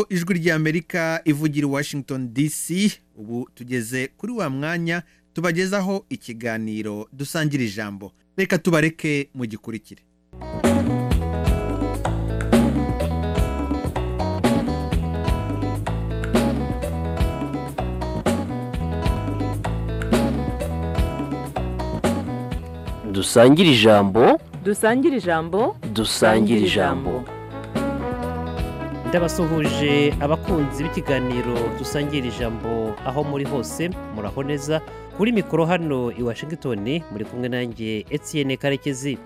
ijwi ry'amerika ivugira i washington dc ubu tugeze kuri wa mwanya tubagezaho ikiganiro dusangira ijambo reka tubareke mu gikurikire dusangire ijambo dusangire ijambo dusangire ijambo ndabasuhuje abakunzi b'ikiganiro dusangira ijambo aho muri hose muraho neza kuri mikoro hano i washington muri kumwe nanjye etienne karekezi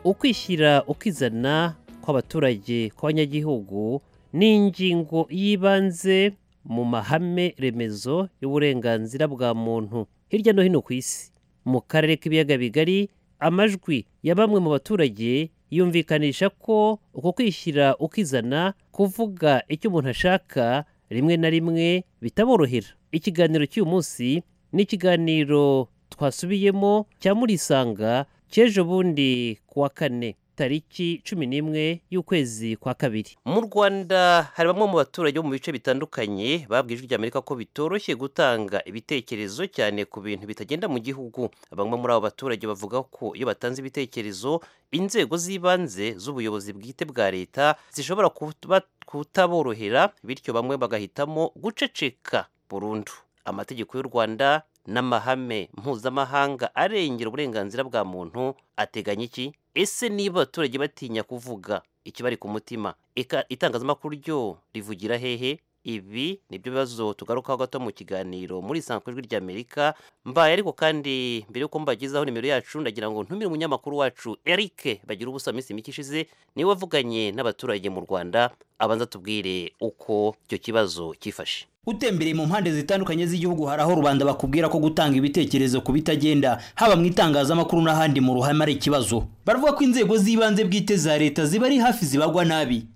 ukwishyira ukizana kw'abaturage kw'abanyagihugu ni ingingo y'ibanze mu mahame remezo y'uburenganzira bwa muntu hirya no hino ku isi mu karere k'ibiyaga bigari amajwi ya bamwe mu baturage yumvikanisha ko uko kwishyira ukizana kuvuga icyo umuntu ashaka rimwe na rimwe bitaborohera ikiganiro cy'uyu munsi ni ikiganiro twasubiyemo cya murisanga cy'ejo bundi kuwa kane tariki cumi n'imwe y'ukwezi kwa kabiri mu rwanda hari bamwe mu baturage bo mu bice bitandukanye babwiye ijwi ry'amerika ko bitoroshye gutanga ibitekerezo cyane ku bintu bitagenda mu gihugu bamwe muri abo baturage bavuga ko iyo batanze ibitekerezo inzego z'ibanze z'ubuyobozi bwite bwa leta zishobora kuba kutaborohera bityo bamwe bagahitamo guceceka burundu amategeko y'u rwanda n'amahame mpuzamahanga arengera uburenganzira bwa muntu ateganya iki ese niba abaturage batinya kuvuga ikibari ku mutima eka itangazamakuru ryo rivugira hehe ibi nibyo bibazo tugarukaho gato mu kiganiro muri isanzwe ijwi ry'amerika mbaye ariko kandi mbere y'uko mbagezaho nimero yacu ndagira ngo ntumire umunyamakuru wacu eric bagira ubusa minsi mike ishize niwe wavuganye n'abaturage mu rwanda abanza tubwire uko icyo kibazo cyifashe utembereye mu mpande zitandukanye z'igihugu hari aho rubanda bakubwira ko gutanga ibitekerezo ku bitagenda haba mu itangazamakuru n'ahandi mu ruhame ari ikibazo baravuga ko inzego z'ibanze bwite za leta ziba ari hafi zibagwa nabi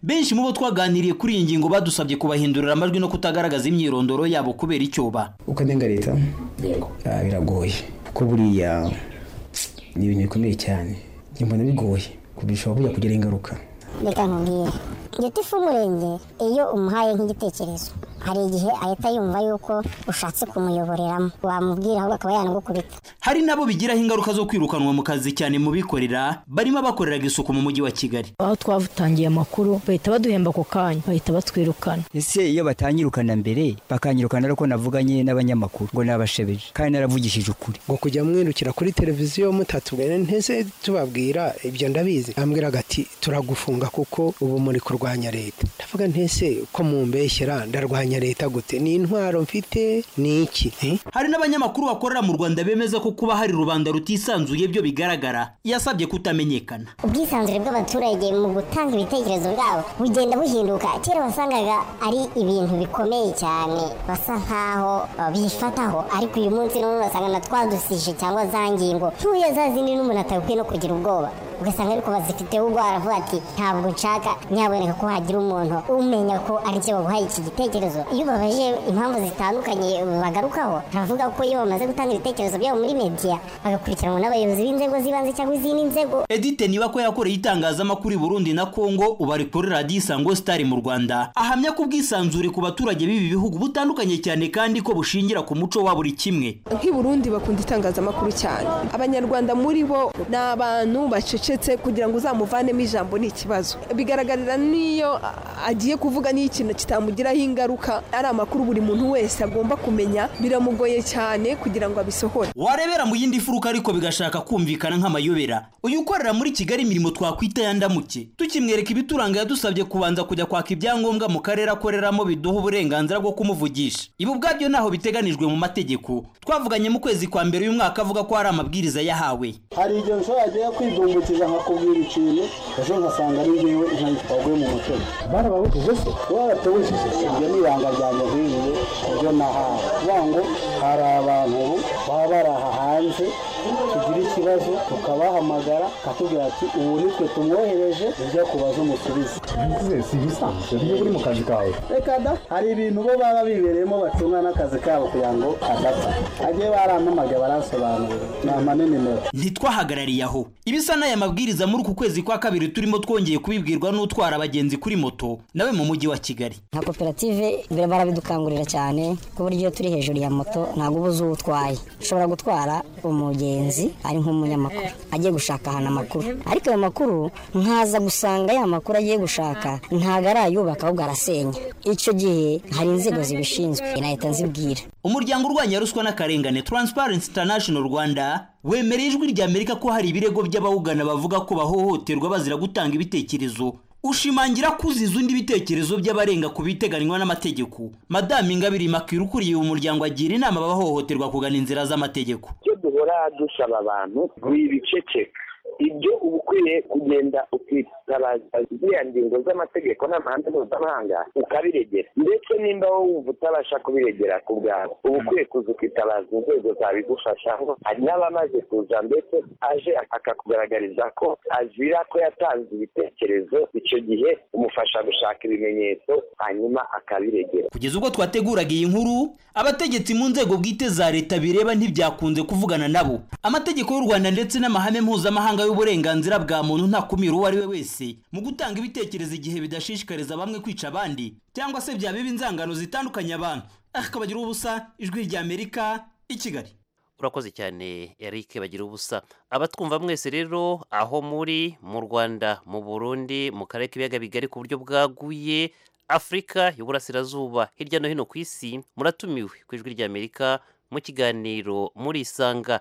benshi mu bo twaganiriye kuri iyi ngingo badusabye kubahindurira amajwi no kutagaragaza imyirondoro yabo kubera icyoba uko anenga leta ah, biragoye kuko buriya ni ibintu bikomeye cyane njye mbona bigoye kubishobora bujya kugira ingaruka reka nkubwire igiti ifu umurenge iyo umuhaye nk'igitekerezo hari igihe ahita yumva yuko ushatse kumuyoboreramo wamubwira ahubwo akaba yanagukubita hari nabo bigiraho ingaruka zo kwirukanwa mu kazi cyane mu bikorera barimo abakoreraga isuku mu mujyi wa kigali aho twatangiye amakuru bahita baduhemba ako kanya bahita batwirukana ese iyo batanyirukana mbere bakanyirukana ariko navuganye n'abanyamakuru ngo nabashebeje kandi naravugishije ukuri ngo kujya mwirukira kuri televiziyo mutatubwene ntese tubabwira ibyo ndabizi ambwira agati turagufunga kuko ubu muri kurwanya leta ndavuga ntese ko mumbeshyera ndarwanya leta gute ni intwaro mfite ni iki hari n'abanyamakuru bakorera mu rwanda bemeza ko kuba hari rubanda rutisanzuye byo bigaragara yasabye kutamenyekana ubwisanzure bw'abaturage mu gutanga ibitekerezo byabo bugenda buhinduka kera wasangaga ari ibintu bikomeye cyane basa nkaho bifataho ariko uyu munsi n'ubu basanga na twadusije cyangwa za ngingo ntuye za zindi n'umuntu atabikwiye no kugira ubwoba ugasanga ariko bazifiteho ubwara avuga ati ntabwo nshaka nyaboneka ko hagira umuntu umenya ko ari cyo baguhaye iki gitekerezo iyo ubabaje impamvu zitandukanye bagarukaho baravuga ko iyo bamaze gutanga ibitekerezo byabo muri mediya bagakurikiranwa n'abayobozi b'inzego z'ibanze cyangwa izindi nzego edite niba ko yakoreye itangazamakuru i burundi na kongo ubu ari kuri radiyo isango sitari mu rwanda ahamya ko ubwisanzure ku baturage b'ibi bihugu butandukanye cyane kandi ko bushingira ku muco wa buri kimwe nk'i burundi bakunda itangazamakuru cyane abanyarwanda muri bo ni abantu bacece kugira ngo uzamuvanemo ijambo ni ikibazo bigaragarira n'iyo agiye kuvuga n'iyo ikintu kitamugiraho ingaruka ari amakuru buri muntu wese agomba kumenya biramugoye cyane kugira ngo abisohore warebera mu yindi furuka ariko bigashaka kumvikana nk'amayobera uyu ukorera muri kigali imirimo twakwita ya ndamuke tukimwereka ibituranga yadusabye kubanza kujya kwaka ibyangombwa mu karere akoreramo biduha uburenganzira bwo kumuvugisha ibi ubwabyo ntaho biteganijwe mu mategeko twavuganye mu kwezi kwa mbere uyu mwaka avuga ko hari amabwiriza yahawe hari igihe ushobora kujya kwidumbukira kugira nkakubwira ikintu ejo nkasanga ari ngewe waguye mu mutego barababujije se baratubujije ibyo ni ibanga ryanjye nkiriye ku byo nahawe kuvuga ngo hari abantu ubu baba baraha hanze tugira ikibazo tukabahamagara akatubwira ati ubu nitwe tumwohereje ujya kubaza umusubize si ibisanzwe iyo uri mu kazi kawe reka da hari ibintu bo baba bibereyemo bacunga n'akazi kabo kugira ngo adapfa agiye barampamagaye baransobanurira nama n'inimero ntitwahagarariye aho ibisa n'aya mabwiriza muri uku kwezi kwa kabiri turimo twongeye kubibwirwa n'utwara abagenzi kuri moto nawe mu mujyi wa kigali nka koperative mbere barabidukangurira cyane ku buryo iyo turi hejuru ya moto ntabwo uba uzi uwo utwaye ushobora gutwara umugenzi ari nk'umunyamakuru agiye gushaka ahantu amakuru ariko ayo makuru nkaza gusanga ya makuru agiye gushaka ntabwo arayubaka ahubwo arasenya icyo gihe hari inzego zibishinzwe leta nzibwira umuryango urwanya ruswa n'akarengane Transparency International rwanda wemereye ijwi ry'amerika ko hari ibirego by'abawugana bavuga ko bahohoterwa bazira gutanga ibitekerezo ushimangira kuziza undi ibitekerezo by'abarenga ku biteganywa n'amategeko madamu ingabire makira ukuriye uyu muryango agira inama abahohoterwa kugana inzira z'amategeko icyo duhora dusaba abantu ni ibiceceka ibyo uba ukwiye kugenda ukitabaza ziriya ngingo z'amategeko n'amahame mpuzamahanga ukabiregera ndetse nimba wowe utabasha kubiregera ku bwawe uba ukwiye kuza ukitabaza inzego zabigufasha ngo hari n'abamaze kuza ndetse aje akakugaragariza ko azira ko yatanze ibitekerezo icyo gihe umufasha gushaka ibimenyetso hanyuma akabiregera kugeza ubwo twateguraga iyi nkuru abategetsi mu nzego bwite za leta bireba ntibyakunze kuvugana nabo amategeko y'u rwanda ndetse n'amahame mpuzamahanga y'uburenganzira bwa muntu ntakumira uwo ari we wese mu gutanga ibitekerezo igihe bidashishikariza bamwe kwica abandi cyangwa se byaba inzangano zitandukanye abantu akabagira ubusa ijwi ry'amerika i kigali urakoze cyane eric bagira ubusa abatwumva mwese rero aho muri mu rwanda mu burundi mu karere k'ibiyaga bigari ku buryo bwaguye afurika y'uburasirazuba hirya no hino ku isi muratumiwe ku ijwi ry'amerika mu kiganiro murisanga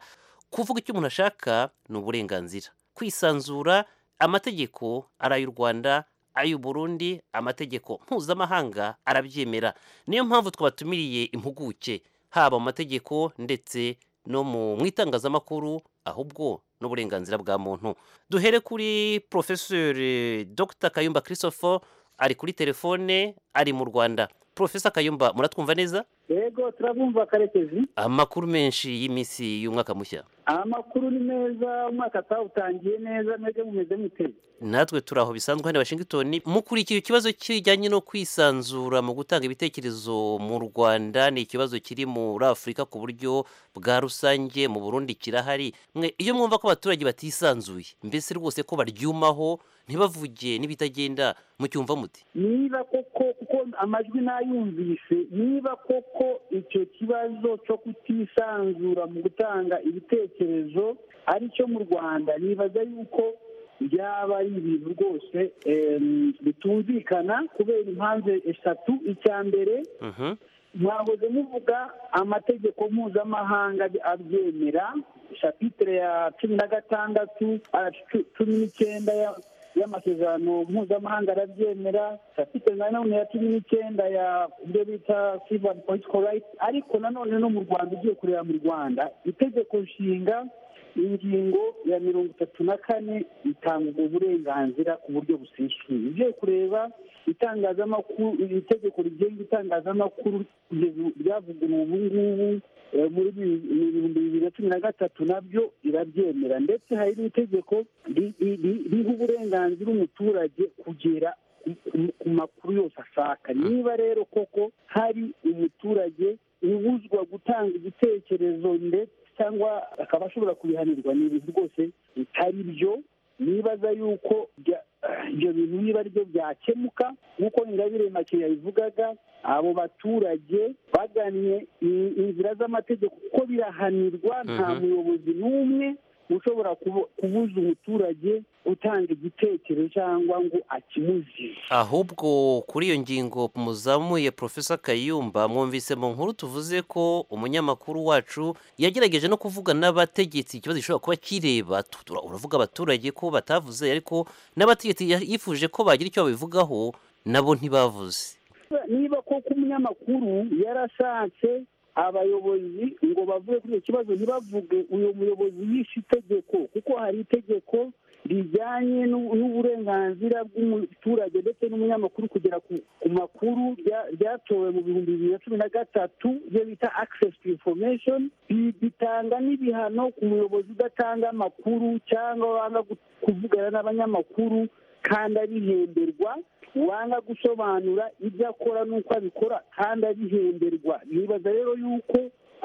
kuvuga icyo umuntu ashaka ni uburenganzira kwisanzura amategeko ari ay'u rwanda ay'uburundi amategeko mpuzamahanga arabyemera niyo mpamvu twabatumiriye impuguke haba mu mategeko ndetse no mu itangazamakuru ahubwo n'uburenganzira bwa muntu duhere kuri porofesori dr kayumba christophe ari kuri telefone ari mu rwanda porofesa kayumba muratwumva neza yego turabumva karekezi amakuru menshi y'iminsi y'umwaka mushya amakuru ni meza umwaka atawutangiye neza mwebwe mumeze muteye natwe turi aho bisanzwe hano washington mukurikira ikibazo kijyanye no kwisanzura mu gutanga ibitekerezo mu rwanda ni ikibazo kiri muri afurika ku buryo bwa rusange mu burundi kirahari mwe iyo mwumva ko abaturage batisanzuye mbese rwose ko baryumaho ntibavuge n'ibitagenda mucyumva muti niba koko kuko amajwi nayumvise niba koko icyo kibazo cyo kutisanzura mu gutanga ibitekerezo ari cyo mu rwanda nibaza yuko byaba ari ibintu rwose bitumvikana kubera impamvu eshatu icya mbere mwahoze muvuga amategeko mpuzamahanga abyemera shapitire ya cumi na gatandatu cumi n'icyenda y'amasezerano mpuzamahanga arabyemera shapitire na none ya cumi n'icyenda ya ibyo bita sivani politiko rayiti ariko nanone no mu rwanda ugiye kureba mu rwanda itegeko nshinga ingingo ya mirongo itatu na kane itanga uburenganzira ku buryo busesuye ugiye kureba itangazamakuru itegeko rigenga itangazamakuru ryavuguruwe ubu ngubu muri bibiri na cumi na gatatu nabyo irabyemera ndetse hari n'itegeko riha uburenganzira umuturage kugera ku makuru yose ashaka niba rero koko hari umuturage ubuzwa gutanga igitekerezo ndetse cyangwa akaba ashobora kubihanirwa ni ibintu rwose bitari byo nibaza yuko ibyo bintu niba ari byo byakemuka nk'uko ingabire make yabivugaga abo baturage bagannye inzira z'amategeko kuko birahanirwa nta muyobozi n'umwe ushobora kubuza umuturage gutanga igitekerezo cyangwa ngo akimuzire ahubwo kuri iyo ngingo muzamuye profesa kayumba mwumvise mu nkuru tuvuze ko umunyamakuru wacu yagerageje no kuvuga n'abategetsi ikibazo gishobora kuba kireba uravuga abaturage ko batavuze ariko n'abategetsi yifuje ko bagira icyo babivugaho nabo ntibavuze niba koko umunyamakuru yarashatse abayobozi ngo bavuge kuri icyo kibazo ntibavuge uyu muyobozi yishe itegeko kuko hari itegeko rijyanye n'u- n'uburenganzira bw'umuturage ndetse n'umunyamakuru kugera ku ku makuru rya- ryatowe mu bihumbi bibiri na cumi na gatatu ibyo bita access to information Ri- ritanga n'ibihano ku muyobozi udatanga amakuru cyangwa wanga gu- kuvugana n'abanyamakuru kandi abihemberwa wanga gusobanura ibyo akora n'uko abikora kandi abihemberwa nibaza rero yuko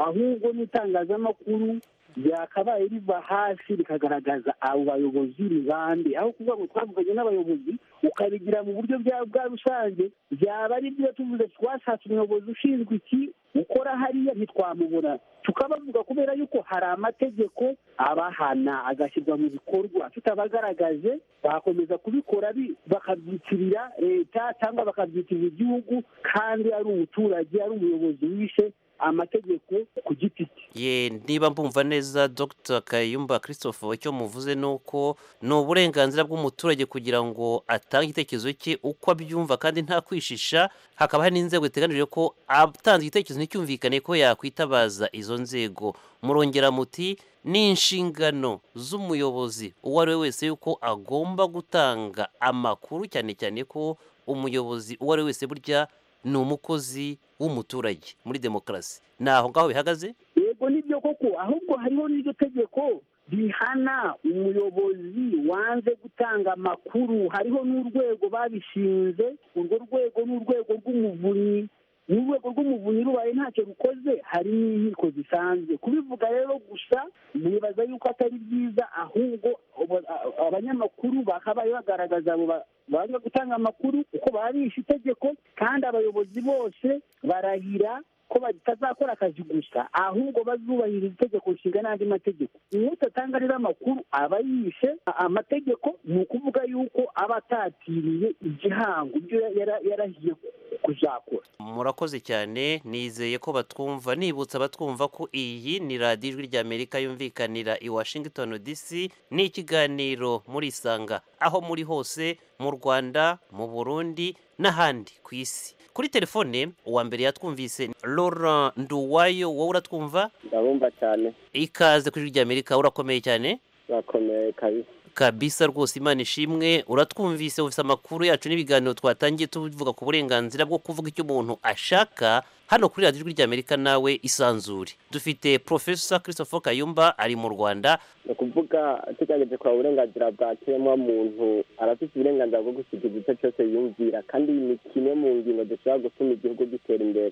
ahubwo n'itangazamakuru ryakabaye riva hasi rikagaragaza abo bayobozi ni bande aho kuvuga ngo twavuganye n'abayobozi ukabigira mu buryo bwa bwa rusange byaba ari byo tuvuze twashatse umuyobozi ushinzwe iki ukora hariya ntitwamubona tukabavuga kubera yuko hari amategeko abahana agashyirwa mu bikorwa tutabagaragaje bakomeza kubikora bi- bakabyitirira leta cyangwa bakabyitirira igihugu kandi ari umuturage ari umuyobozi wishe amategeko ku giti cye ye niba mbumva neza dr kayumba christophe icyo muvuze ni uko ni uburenganzira bw'umuturage kugira ngo atange igitekerezo cye uko abyumva kandi nta kwishisha hakaba hari n'inzego ziteganije ko atanze igitekerezo nticyumvikane ko yakwitabaza izo nzego murongera muti ni inshingano z'umuyobozi uwo ari we wese yuko agomba gutanga amakuru cyane cyane ko umuyobozi uwo ari we wese burya ni umukozi w'umuturage muri demokarasi ni aho ngaho bihagaze yego nibyo koko ahubwo hariho n'iryo tegeko rihana umuyobozi wanze gutanga amakuru hariho n'urwego babishinze urwo rwego ni urwego rw'umuvunyi n'urwego rw'umuvunyi rubaye ntacyo rukoze hari n'inkiko zisanzwe kubivuga rero gusa nibaza yuko atari byiza ahubwo aba- a- abanyamakuru bakabaye bagaragaza abo ba- banga gutanga amakuru kuko baba bishe itegeko kandi abayobozi bose barahira ko batazakora akazi gusa ahubwo bazubahiriza itegeko nshinga n'andi mategeko uwudatanga rero amakuru aba yishe a- amategeko ni ukuvuga yuko aba atatiriye igihango ibyo yara- yarahiye kuzakora murakoze cyane nizeye ko batwumva nibutsa batwumva ko iyi ni radiyo ijwi ry'amerika yumvikanira i washington dc ni ikiganiro murisanga aho muri hose mu rwanda mu burundi n'ahandi ku isi kuri telefone uwa mbere yatwumvise ni laurent nduwayo wowe uratwumva ndabumva cyane ikaze ku ijwi ry'amerika urakomeye cyane bakomeye kabisa kabisa rwose imana ishimwe uratwumvise ufite amakuru yacu n'ibiganiro twatangiye tuvuga ku burenganzira bwo kuvuga icyo umuntu ashaka hano kuri radiyo ijwi ry'amerika nawe isanzure dufite profesa christopher kayumba ari mu rwanda ni ukuvuga tugaragaje kureba uburenganzira bwa kiremwamuntu arafite uburenganzira bwo gusiga igice cyose yumvira kandi ni kimwe mu ngingo zishobora gutuma igihugu gitera imbere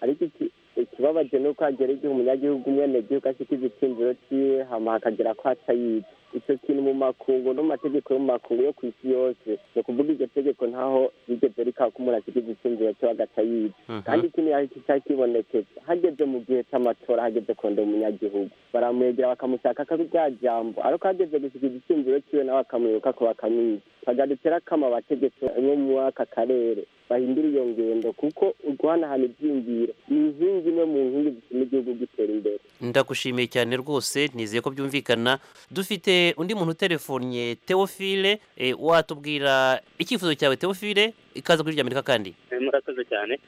ariko iki- ikibabaje ni uko hagera igihe umunyagihugu umwenegihugu ashyika igicumviro cyiwe hama hakagera ko atayica icyo kintu mu makungu no mu mategeko yo mu makungu yo ku isi yose ni ukuvuga iryo tegeko ntaho rigeze rikaba ko umuntu ashyika igicumviro cyo agacayica kandi ikindi ariko cyari kibonekeza hageze mu gihe cy'amatora hageze kondera umunyagihugu baramwegera bakamushaka ko rya jambo ariko hageze gusiga igicumviro cyiwe nawe akamwibuka ko bakamwica bagarutse rakama abategetsi bo muri aka karere bahindura iyo ngendo kuko guhanahana ibyiyumviro ni inkingi imwe mu nkingi zituma igihugu gitera imbere ndagushimiye cyane rwose nizeye ko byumvikana dufite undi muntu utelefonnye teofile eh, watubwira icyifuzo cyawe teofile ikaze kuri radiyo amerika kandi murakoze cyane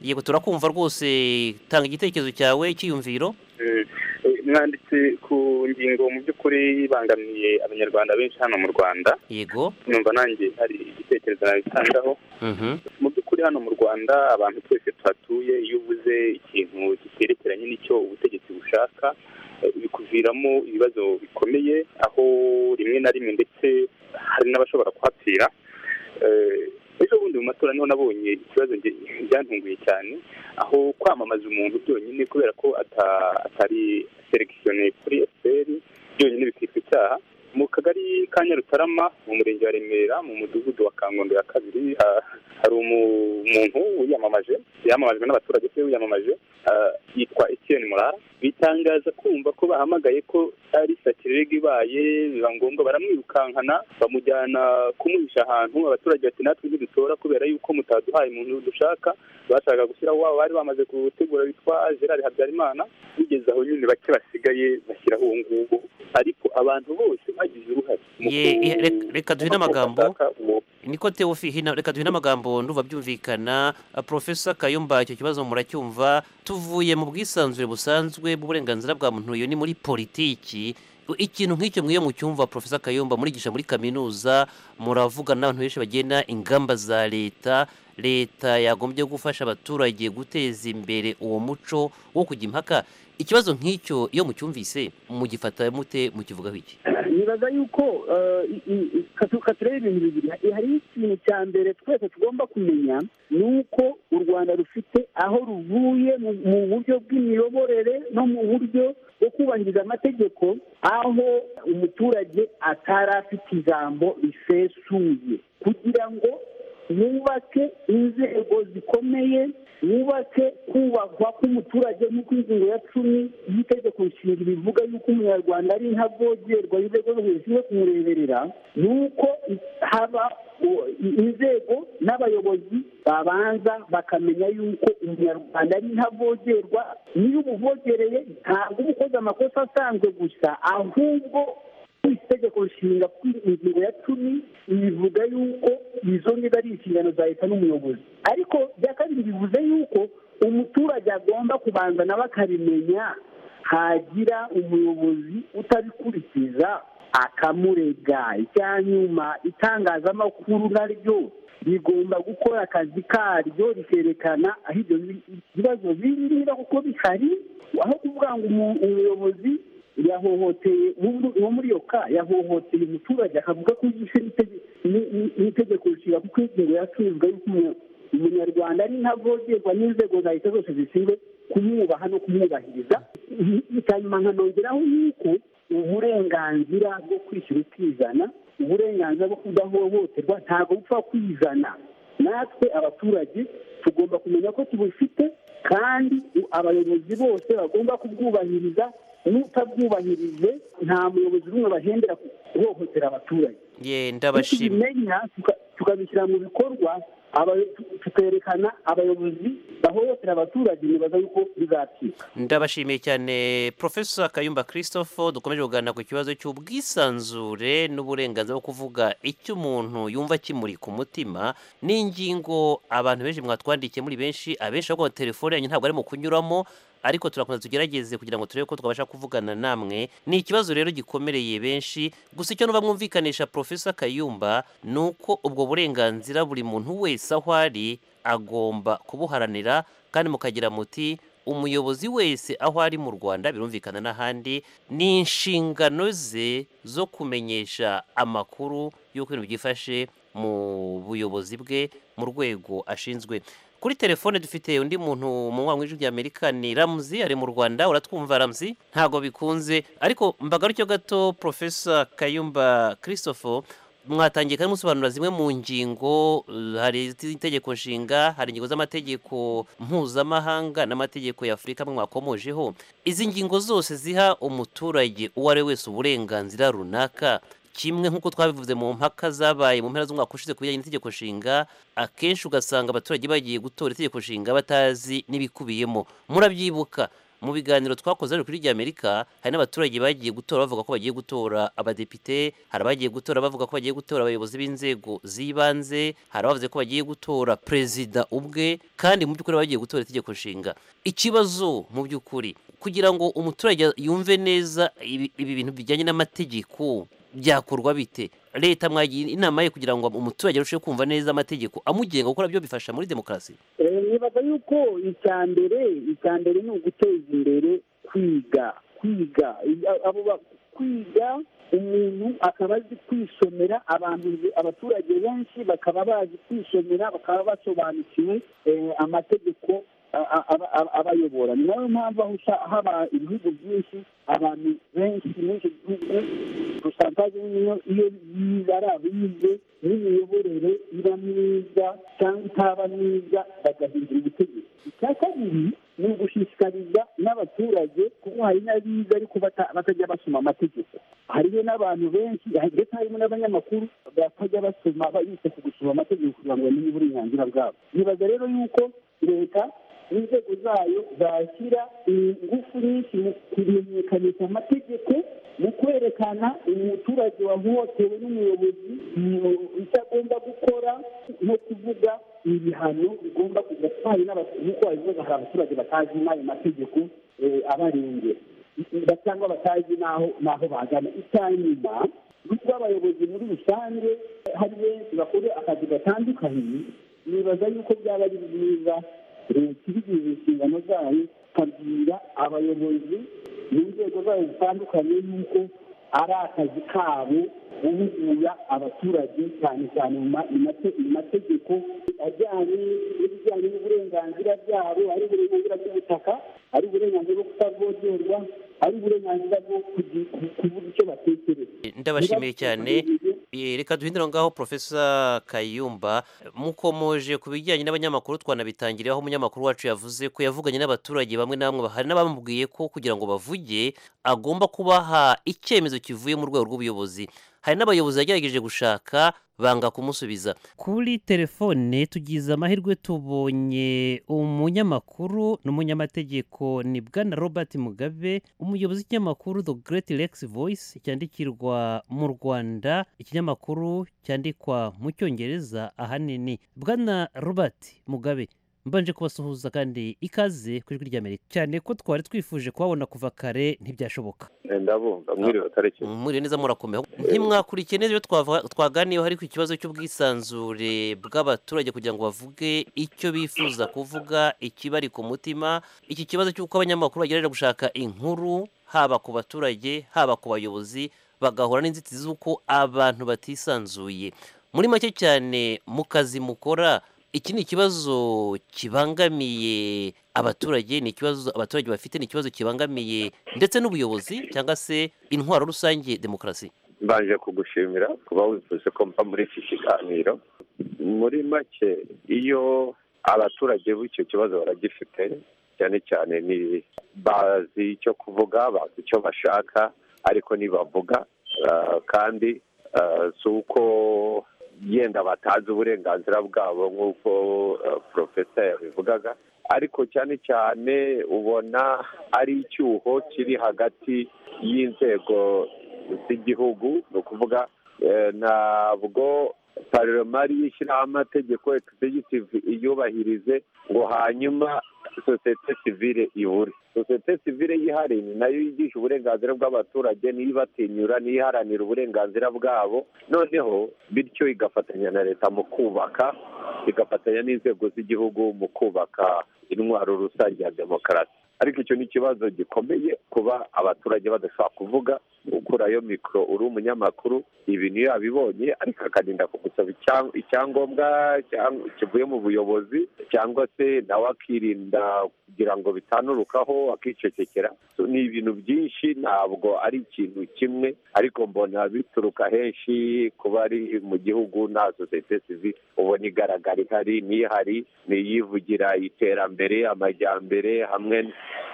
yego turakumva rwose tanga igitekerezo cyawe icyiyumviro mwanditse ku ngingo mu by'ukuri ibangamiye abanyarwanda benshi hano mu rwanda yego numva nanjye hari igitekerezo nabitangaho mu by'ukuri hano mu rwanda abantu twese tuhatuye iyo ubuze ikintu giterekeranye n'icyo ubutegetsi bushaka eh, bikuviramo ibibazo bikomeye aho rimwe na rimwe ndetse hari n'abashobora kuhapfira Eh, ejo bundi mu matora niho nabonye ikibazo nge- byantunguye cyane aho kwamamaza umuntu byonyine kubera ko ata- atari selekishone kuri efuperi byonyine bikitwa icyaha mu kagari ka nyarutarama mu murenge wa remera mu mudugudu wa kangondo ya kabiri ha- hari umu- umuntu wiyamamaje yamamajwe n'abaturage se wiyamamaje ah, yitwa etiyeni murara bitangaza kumva ko bahamagaye ko ari satirega ibaye biba ngombwa baramwirukankana bamujyana kumuhisha ahantu abaturage bati natwe ntidutora kubera yuko mutaduhaye umuntu dushaka bashaka gushyiraho wabo bari bamaze gutegura witwa gerard habyarimana bigeze aho nyine bake basigaye bashyiraho uwo nguwo ariko abantu bose bagize uruhare mu Ye- ku- ye- rek- reka duhe mu n'amagambo bashaka uwo niko teofi hino reka duhe n'amagambo nduva byumvikana Uh, profesa kayumba icyo kibazo muracyumva tuvuye mu bw'isanzure busanzwe bw'uburenganzira bwa muntu iyo ni muri politiki ikintu nk'icyo mwiyo mucyumva profesa kayumba murigisha muri kaminuza muravuga n'abantu benshi bagena ingamba za leta leta yagombye gufasha abaturage guteza imbere uwo muco wo kujya impaka ikibazo nk'icyo iyo mucyumvise mugifata mute mukivugaho iki nibaza yuko katureba ibintu bibiri hari ikintu cya mbere twese tugomba kumenya ni uko u rwanda rufite aho ruvuye mu buryo bw'imiyoborere no mu buryo bwo kubahiriza amategeko aho umuturage atari afite ijambo risesuye kugira ngo wubake inzego zikomeye wubake kubakwa k'umuturage nk'uko ingingo ya cumi y'itegeko nshinga bivuga yuko umunyarwanda ari ntavogerwa inzego zo hejuru yo kumureberera ni uko haba inzego n'abayobozi babanza bakamenya yuko umunyarwanda ari ntavogerwa niyo umuvogereye ntabwo uba ukoze amakosa asanzwe gusa ahubwo itegeko nshinga ingingo ya cumi bivuga yuko izo niba ari inshingano za leta n'umuyobozi ariko bya kabiri bivuze yuko umuturage agomba kubanza nawe akabimenya hagira umuyobozi utabikurikiza akamurega icya nyuma itangazamakuru naryo rigomba gukora akazi karyo rikerekana aho ibyo bibazo biri kuko bihari aho kuvuga ngo umuyobozi yahohoteye uwo muri iyo ka yahohoteye umuturage akavuga ko yishe n'itegeko rishinga kuko ingingo yacuruzwa y'uko umunyarwanda ari ntavogerwa n'inzego za leta zose zishinzwe kumwubaha no kumwubahiriza hanyuma nkanongeraho yuko uburenganzira bwo kwishyura ukizana uburenganzira bwo kudahohoterwa ntabwo bupfa kwizana natwe abaturage tugomba kumenya ko tubufite kandi abayobozi bose bagomba kubwubahiriza n'utabwubahirije nta muyobozi n'umwe bahendera guhohotera abaturage yenda bashima tubimenya tukabishyira mu bikorwa tukerekana abayobozi bahohotera abaturage nibaza yuko bizacika ndabashimiye cyane profesa kayumba christophe dukomeje kuganira ku kibazo cy'ubwisanzure n'uburenganzira bwo kuvuga icyo umuntu yumva kimuri ku mutima n'ingingo abantu benshi mwatwandikiye muri benshi abenshi bavuga ngo telefone yanyu ntabwo arimo kunyuramo ariko turakomeza tugerageze kugira ngo turebe ko twabasha kuvugana namwe ni ikibazo rero gikomereye benshi gusa icyo nuba mwumvikanisha profesa kayumba ni uko ubwo burenganzira buri muntu wese aho ari agomba kubuharanira kandi mukagira muti umuyobozi wese aho ari mu rwanda birumvikana n'ahandi ni inshingano ze zo kumenyesha amakuru y'uko ibintu byifashe mu buyobozi bwe mu rwego ashinzwe kuri telefone dufite undi muntu mu ijwi rya amerika ni ramuzi ari mu rwanda uratwumva ramuzi ntabwo bikunze ariko mbagarukyo gato profesa kayumba christophe mwatangiye kandi musobanura zimwe mu ngingo hari itegeko nshinga hari ingingo z'amategeko mpuzamahanga n'amategeko ya afurika mwakomojeho izi ngingo zose ziha umuturage uwo ari we wese uburenganzira runaka kimwe nk'uko twabivuze mu mpaka zabaye mu mpera z'umwaka ushize ku bijyanye n'itegeko nshinga akenshi ugasanga abaturage bagiye gutora itegeko nshinga batazi n'ibikubiyemo murabyibuka mu biganiro twakoze hano kuri amerika hari n'abaturage bagiye gutora bavuga ko bagiye gutora abadepite hari abagiye gutora bavuga ko bagiye gutora abayobozi b'inzego z'ibanze hari abavuze ko bagiye gutora perezida ubwe kandi mu by'ukuri bagiye gutora itegeko nshinga ikibazo mu by'ukuri kugira ngo umuturage yumve neza ibi bintu bijyanye n'amategeko byakorwa bite leta mwagira inama ye kugira ngo umuturage arusheho kumva neza amategeko amugenga kuko nabyo bifasha muri demokarasi nibaza yuko icya mbere icya mbere ni uguteza imbere kwiga kwiga abo kwiga umuntu akaba azi kwisomera abantu abaturage benshi bakaba bazi kwisomera bakaba basobanukiwe amategeko abayobora ni nayo mpamvu aho haba ibihugu byinshi abantu benshi muri icyo gihugu rusantaje niyo iyo ari abize n'imiyoborere iba myiza cyangwa itaba myiza bagahindura ubutegetsi icya kabiri ni ugushishikariza n'abaturage kuko hari n'abize ariko batajya basoma amategeko hariyo n'abantu benshi ndetse harimo n'abanyamakuru batajya basoma bita ku gusoma amategeko kugira ngo bamenye uburenganzira bwabo nibaza rero yuko leta inzego zayo zashyira ingufu nyinshi mu kumenyekanisha amategeko mu kwerekana umuturage wahohotewe n'umuyobozi icyo agomba gukora no kuvuga ibihano bigomba kujya twari n'abaturage hari abaturage batazi n'ayo mategeko abarengera bifuza cyangwa batazi n'aho n'aho bagana icyanyuma nubwo abayobozi muri rusange hari benshi bakora akazi gatandukanye nibaza yuko byaba ari byiza leta ibigize inshingano zayo ikabwira abayobozi mu nzego zayo zitandukanye yuko ari akazi kabo guhugura abaturage cyane cyane mu ma- mu mate- mu mategeko ajyanye n'ibijyanye n'uburenganzira bwabo ari uburenganzira bw'ubutaka ari uburenganzira bwo kutavogerwa ari uburenganzira bwo kugi- ku- kuvuga icyo batekereza ndabashimiye cyane Eh, reka duhindure aho ngaho profesa kayumba mukomoje ku bijyanye n'abanyamakuru twanabitangiriye aho umunyamakuru wacu yavuze ko yavuganye n'abaturage bamwe na bamwe hari n'abamubwiye ko kugira ngo bavuge agomba kubaha icyemezo kivuye mu rwego rw'ubuyobozi hari n'abayobozi yagerageje gushaka banga kumusubiza kuri telefone tugize amahirwe tubonye umunyamakuru n'umunyamategeko ni bwana robert mugabe umuyobozi w'ikinyamakuru the great lex voice cyandikirwa mu rwanda ikinyamakuru cyandikwa mu cyongereza ahanini bwana robert mugabe mbanje kubasuhuza kandi ikaze ku ijwi ry'amerika cyane ko twari twifuje kuhabona kuva kare ntibyashoboka ndabumva mwiriwe tariki mwiriwe neza murakomeye ntimwakurikiye neza ibyo twava- twaganiyeho ariko ikibazo cy'ubwisanzure bw'abaturage kugira ngo bavuge icyo bifuza kuvuga ikibari ku mutima iki kibazo cy'uko abanyamakuru bagerageza gushaka inkuru haba ku baturage haba ku bayobozi bagahura n'inzitizi z'uko abantu batisanzuye muri make cyane mu kazi mukora iki ni ikibazo kibangamiye abaturage ni ikibazo abaturage bafite ni ikibazo kibangamiye ndetse n'ubuyobozi cyangwa se intwaro rusange demokarasi mbanje kugushimira kuba wifuza ko mva muri iki kiganiro muri make iyo abaturage b'icyo kibazo baragifite cyane cyane ni bazi icyo kuvuga bazi icyo bashaka ariko ntibavuga ah, kandi ah, si uko yenda batazi uburenganzira bwabo nk'uko ah, porofesa yabivugaga ariko cyane cyane ubona ari icyuho kiri hagati y'inzego z'igihugu ni ukuvuga eh, ntabwo paroma ariyo ishyiraho amategeko egisegitivu iyubahirize ngo hanyuma sosiyete sivire ibure sosiyete sivire yihariye ni nayo yigisha uburenganzira bw'abaturage niyo ibatinyura niyo iharanira uburenganzira bwabo noneho bityo igafatanya na leta mu kubaka igafatanya n'inzego z'igihugu mu kubaka intwaro rusange ya demokarasi ariko icyo ni ikibazo gikomeye kuba abaturage badashobora kuvuga ukurayo mikoro uri umunyamakuru ibintu iyo abibonye ariko akarinda kugusaba icya- icyangombwa cyangwa kivuye mu buyobozi cyangwa se nawe akirinda kugira ngo bitanurukaho akicecekera So, ni ibintu byinshi ntabwo ari ikintu kimwe ariko mbona bituruka henshi kuba ari mu gihugu nta sosiyete sivi ubona igaragara ihari n'ihari niyivugira iterambere amajyambere hamwe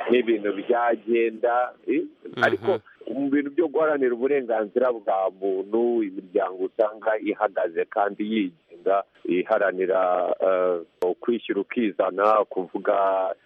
n'ibintu byagenda eh, ariko mu bintu byo guharanira uburenganzira bwa muntu imiryango usanga ihagaze kandi yigenga iharanira eh, kwishyira ukizana kuvuga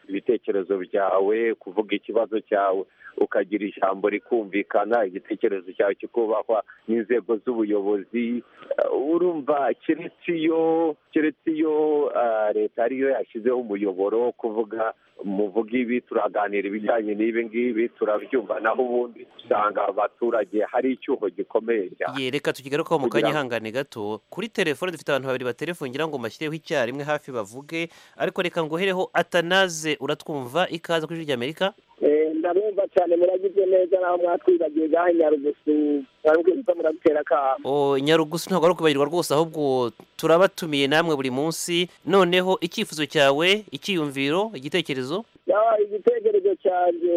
ibitekerezo byawe kuvuga ikibazo cyawe ukagira ijambo rikumvikana igitekerezo cyawe kikubahwa n'inzego z'ubuyobozi Eh, urumva keretse iyo keretse iyo eh, leta ariyo yashyizeho umuyoboro wo kuvuga muvuga ibi turaganira ibijyanye n'ibi ngibi turabyumva naho ubundi usanga abaturage hari icyuho gikomeye cyane Ye, reka tukigarukaho mu Kugira kanya ngo- ihangane gato kuri telefone dufite abantu babiri baterefone ngira ngo mbashyireho icyarimwe hafi bavuge ariko reka ngohereho atanaze uratwumva ikaze kuri ijwi ry'amerika Eh, ndabumva cyane muragize neza naho mwatwibagiye gahe nyarugusu barambwira ko muradutera akamo O, nyarugusu ntabwo ari ukubahirwa rwose ahubwo turabatumiye namwe buri munsi noneho icyifuzo cyawe icyiyumviro igitekerezo Ya, igitekerezo cyanjye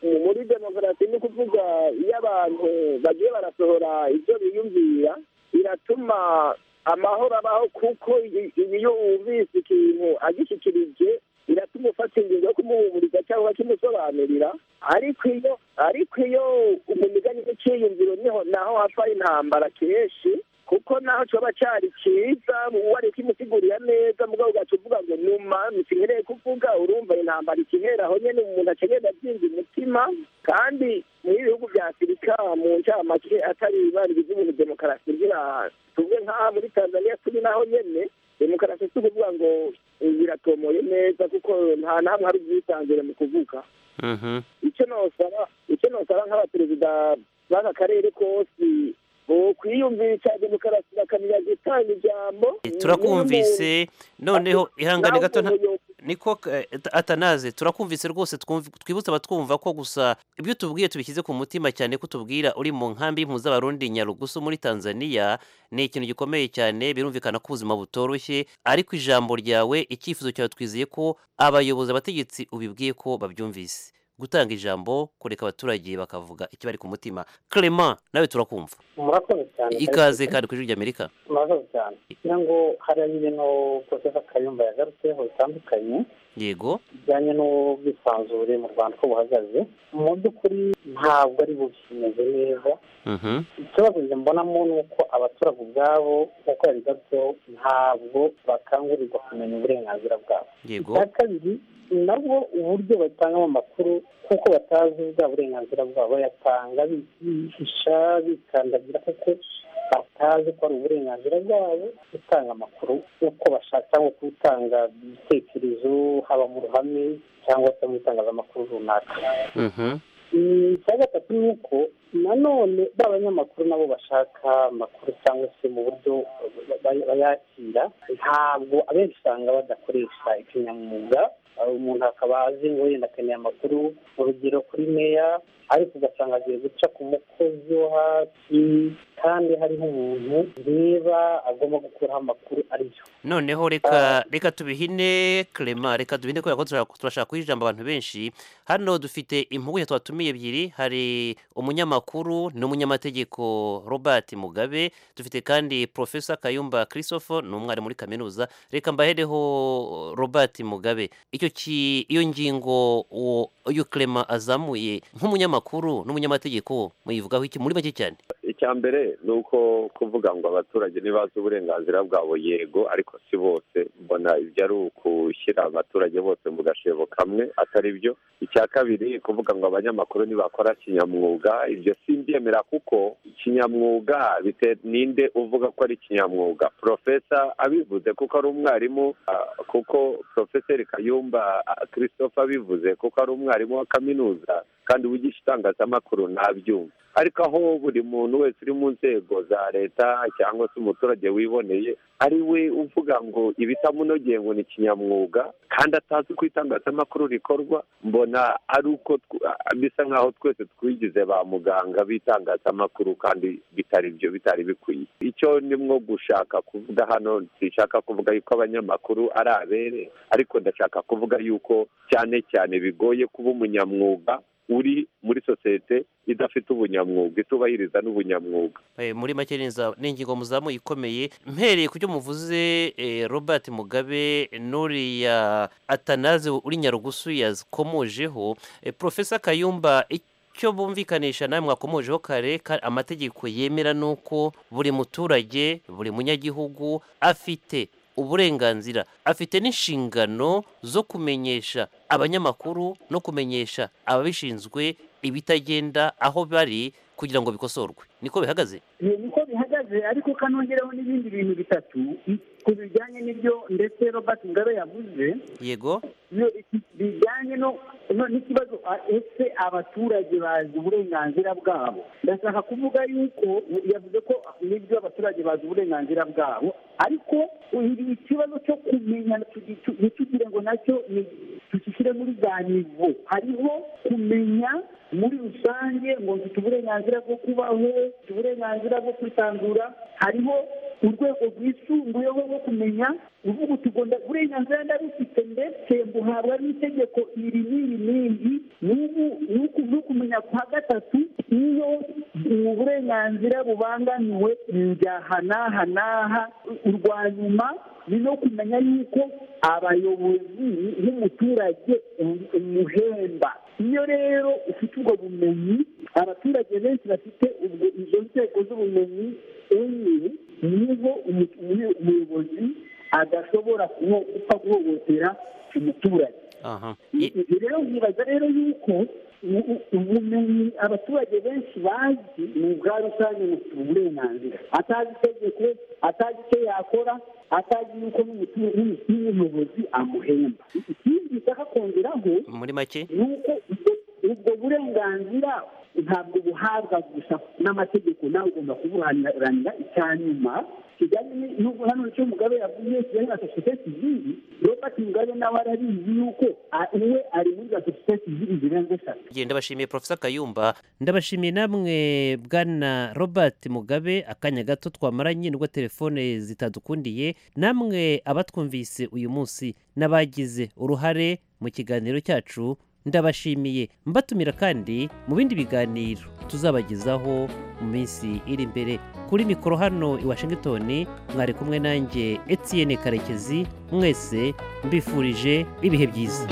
mu- muri demokarasi ni ukuvuga iyo abantu bagiye barasohora ibyo biyumvira biratuma amahoro abaho kuko i- i- iyo wumvise ikintu agishyikirije biratuma ufata ingingo yo kumuhumuriza cyangwa kimusobanurira ariko iyo ariko iyo umumigani n'icyiyumviro niho naho hapfa intambara kenshi kuko naho kiba cyari cyiza wari kimusigurira neza mugabo ugaca uvuga ngo numa ntikinkereye kuvuga urumva intambara ikihera aho nyine umuntu akenera byinshi umutima kandi muri ibihugu bya afurika mu ncamake atari baribizi ibintu demokarasi ngira tuvuge nk'aha muri tanzania turi naho nyine demokarasi si ukuvuga ngo biratomoye neza kuko nta na hamwe hari ubwisanzure mu kuvuga icyo nosaba icyo nosaba nk'abaperezida b'aka karere kose bo kwiyumvisha demokarasi bakamenya gutanga ijambo turakumvise noneho ihangane gato nta- niko eh, ata- atanaze turakumvise rwose twumv- twibutse abatwumva ko gusa ibyo tubwiye tubishyize ku mutima cyane ko tubwira uri mu nkambi y'impuzabarundi nyarugusu muri tanzania ni ikintu gikomeye cyane birumvikana ko ubuzima butoroshye ariko ijambo ryawe icyifuzo cyawe twizeye ko abayobozi abategetsi ubibwiye ko babyumvise gutanga ijambo kureka abaturage bakavuga ikibari ku mutima clement nawe turakumva murakoze cyane ikaze kandi ku ijwi ry'amerika murakoze cyane kugira ngo hariya ibintu porofesa kayumba yagarutseho bitandukanye yego bijyanye n'ubwisanzure mu rwanda uko buhagaze mu by'ukuri ntabwo ari bukimeze neza ikibazo njye mbonamo ni uko abaturage ubwabo nk'uko yabigarutseho ntabwo bakangurirwa kumenya uburenganzira bwabo yego icya kabiri nabwo uburyo batangamo amakuru kuko batazi bwa burenganzira bwabo bayatanga bi- bihisha bikandagira kuko batazi ko ari uburenganzira bwabo gutanga amakuru uko bashaka cyangwa gutanga ibitekerezo haba mu ruhame cyangwa se mu itangazamakuru runaka Mm, icya gatatu ni uko nanone ba banyamakuru nabo bashaka amakuru cyangwa se mu buryo ba- ba- bayakira ntabwo abenshi usanga badakoresha ikinyamwuga Uh, umuntu akaba azi ngo yenda akeneye amakuru urugero kuri meya ariko ugasanga agiye guca ku mukozi wo hasi kandi hariho umuntu reba agomba gukuraho amakuru ari yo noneho reka reka tubihine clement reka tubihine kubera ko turashaka- turashaka kuha ijambo abantu benshi hano dufite impuguke twatumiye ebyiri hari umunyamakuru n'umunyamategeko robert mugabe dufite kandi profesa kayumba christophe ni umwarimu muri kaminuza reka mbahereho robert mugabe icyo ki iyo ngingo uwo uyu clement azamuye nk'umunyamakuru n'umunyamategeko muyivugaho iki muri make cyane icya mbere ni uko kuvuga ngo abaturage ntibazi uburenganzira bwabo yego ariko si bose mbona ibyo ari ukushyira abaturage bose mu gashebo kamwe atari byo icya kabiri kuvuga ngo abanyamakuru ntibakora kinyamwuga ibyo simbyemera kuko kinyamwuga bite- ninde uvuga ko ari kinyamwuga profesa abivuze kuko ari umwarimu ah, kuko profeseri kayumba ah, christophe abivuze kuko ari umwarimu wa kaminuza kandi wigisha itangazamakuru ntabyumva ariko aho buri muntu wese uri mu nzego za leta cyangwa se umuturage wiboneye ari we uvuga ngo ibitamunogeye ngo ni kinyamwuga kandi atazi uko itangazamakuru rikorwa mbona ari uko tw- ah, bisa nk'aho twese twigize ba muganga b'itangazamakuru kandi bitari byo bitari bikwiye icyo ndimo gushaka kuvuga hano sinshaka kuvuga yuko abanyamakuru ari abere ariko ndashaka kuvuga yuko cyane cyane bigoye kuba umunyamwuga uri muri sosiyete idafite ubunyamwuga itubahiriza n'ubunyamwuga Eh, muri make ni inza- ni ingingo muzamu ikomeye mpereye ku byo muvuze eh, robert mugabe n'uriya atanaze uri nyarugusu yazikomojeho Eh, profesa kayumba icyo bumvikanisha nawe mwakomojeho kare ka- amategeko yemera ni uko buri muturage buri munyagihugu afite uburenganzira afite n'inshingano zo kumenyesha abanyamakuru no kumenyesha ababishinzwe ibitagenda aho bari kugira ngo bikosorwe niko bihagaze Ibi niko bihagaze ariko kanongeraho n'ibindi bintu bitatu i- ku bijyanye n'ibyo ndetse robert mugabe yavuze yego iyo iki- bijyanye no no- n'ikibazo a- ese abaturage bazi uburenganzira bwabo ndashaka kuvuga yuko yavuze ko nibyo abaturage bazi uburenganzira bwabo ariko ibi ikibazo cyo kumenya tugi- tu- ntitugire ngo nacyo ni- tugishyire muri za nivo hariho kumenya muri rusange ngo mfite uburenganzira bwo kubaho mfite uburenganzira bwo kwisanzura hariho urwego rwisumbuyeho rwo kumenya uvuga uti ngo nda- uburenganzira ndarufite ndetse mbuhabwa n'itegeko iri n'iri n'iri n'ubu n'uku n'ukumenya kwa gatatu iyo ubu burenganzira bubangamiwe njyaha n'aha n'aha urwa nyuma ni no kumenya yuko abayobozi n'umuturage um- umuhemba iyo rero ufite ubwo bumenyi abaturage benshi bafite ubwo izo nzego z'ubumenyi enye niho umu- umu- umuyobozi adashobora kuho- gupfa guhohotera umuturage aha Ibi rero nkibaza rero yuko u- u- ubumenyi abaturage benshi bazi ni ubwa rusange bufite uburenganzira atazi itegeko atazi icyo yakora atazi yuko n'umutu- n'umu- n'umuyobozi amuhemba ikindi nshaka kongeraho muri make ni uko ibyo ubwo burenganzira ntabwo buhabwa gusa n'amategeko nawe ugomba kuburanira icya nyuma kigali ni- n'ubwo hano icyo mugabe yavuye kigali na sosiyete sivili robert mugabe nawe arabizi yuko a- we ari muri za sosiyete sivili zirenze eshatu Ngenda bashimiye Profesa Kayumba ndabashimiye namwe bwana robert mugabe akanya gato twamaranye nubwo telefone zitadukundiye namwe abatwumvise uyu munsi n'abagize uruhare mu kiganiro cyacu ndabashimiye mbatumira kandi mu bindi biganiro tuzabagezaho mu minsi iri imbere kuri mikoro hano i washington mwari kumwe nanjye etienne karekezi mwese mbifurije ibihe byiza